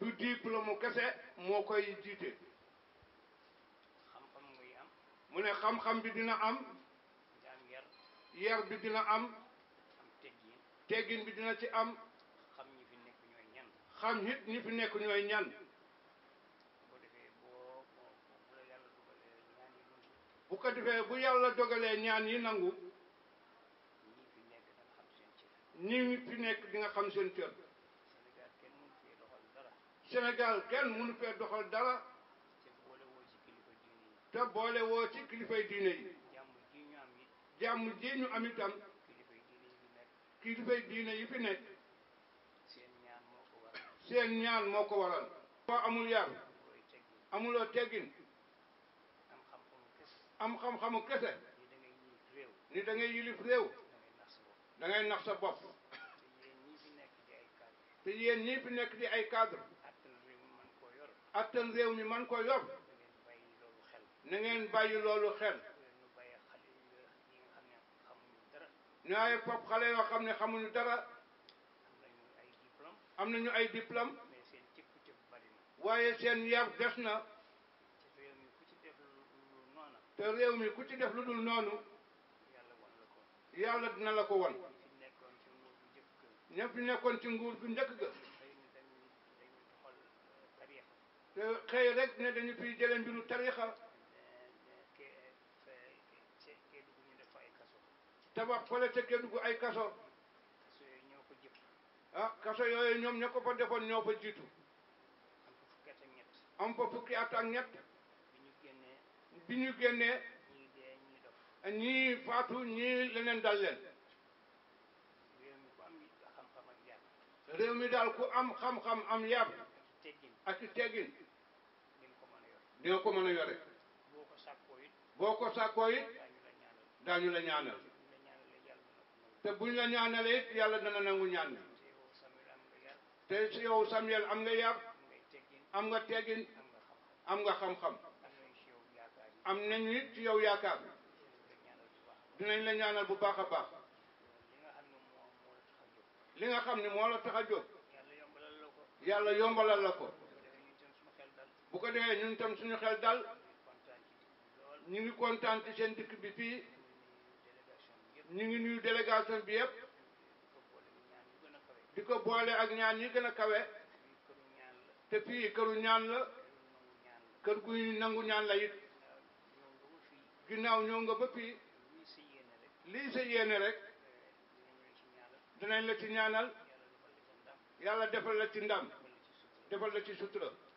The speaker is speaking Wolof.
du diplôme kese moo koy jiite xam-xam ngay am mu ne xam-xam bi dina am nga am yar yar bi dina am am teggin teggin bi dina ci am xam ñi fi nekk ñooy ñan xam it ñi fi nekk ñooy ñan boo defee boo boo bu la yàlla dugalee ñaan yi dund bu ko defee bu yàlla dogalee ñaan yi nangu ñii fi nekk da nga xam seen cër ñi fi nekk di nga xam seen cër Sénégal kenn mënu fee doxal dara Sénégal kenn mënu fee doxal dara te boole woo ci kilifa diine yi te boole woo ci kilifay diine yi jàmm ji ñu am it jàmm ji ñu am itam kilifa yi diine yi fi nekk kilifay diine yi fi nekk seen ñaan moo ko waral seen ñaan moo ko waral boo amul yar looy teggin amuloo teggin am xam-xamu kese am xam-xamu kese ni da ngay yiif réew ni da ngay yilif réew da ngay nax sa bopp da ngay nax sa bopp te yéen ñii fi nekk di ay cadre te yéen ñii fi nekk di ay cadre attan réew mi man koo yor attan réew mi man ko yor da ngeen bàyyi loolu xel na ngeen bàyyi loolu xel ñu bàyyi xale yi nga xam ne xamuñu dara ñaaye pop xale yoo xam ne xamuñu dara am nañu ay diplôme am nañu ay diplôme mais seen cëpp-cëpp bari na waaye seen yar des na ci réew mi ku ci def lu lu noona te réew mi ku ci def lu dul noonu yàlla wan la ko yàlla dina la ko won ñi fi nekkoon ci nguur bu njëkk ña fi nekkoon ci nguur gu njëkk ga xëy na dañuy dañuy doxal tariixa te xëy rek ne dañu fiy jële mbiru tarixa ke fe kee dugg ñu def fa ay kaso tabax fële ca Kédougou ay kaso kaso yooyu ñoo ko jëpp ah kaso yooyu ñoom ña ko fa defoon ñoo fa jiitu am fa fukki at ak ñett am fa fukki at ak ñett bi ñu génnee bi ñu génnee ñii dee ñii dof ñii faatu ñii leneen dal leen réew mi ku am xam-xam ak yar réew mi daal ku am xam-xam am yar ak teggin ak i teggin di nga ko mën a yor di nga ko mën a yore boo ko sàkkoo it boo ko sàkkoo it daañu la ñaanal daañu la ñaanal bu ñu la ñaanalee te buñ la ñaanalee it yàlla dina ko nangu yàlla dana nangu ñaan bi te yow Samuel am nga yar te si yow Samuel am nga yar am ngay teggin am nga teggin am nga xam-xam am nga xam-xam am nañ ci yow yaakaar yi am nañu it ci yow yaakaar dinañ la ñaanal bu baax dinañ la ñaanal bu baax a baax li nga xam ne moo moo la tax a jóg li nga xam ne moo la tax a jóg yàlla yombalal la ko yàlla yombalal la ko bu ko defee ñu tam suñu xel dal bu ko defee ñun tam suñu xel dal ñu kontaan ci digg bi lool ñu ngi kontaan ci seen dikk bi fii ñu nuyu délégation bi yëpp ñu ngi nuyu délégation bi yëpp di ko boole ñu ñaan yu gën a kawe di ko boole ak ñaan yi gën a kawe fii këru ñaan la te fii këru ñaan la këru nangu ñaan la kër guy nangu ñaan la it waaw ñëw nga ba fii ginnaaw ñëw nga ba fii lii sa yéene rek lii sa yéene rek dinañ la ci ñaanal dinañ la ci ñaanal yàlla defal la ca ndam yàlla defal la ci ndam defal la ci sutura defal la ci sutura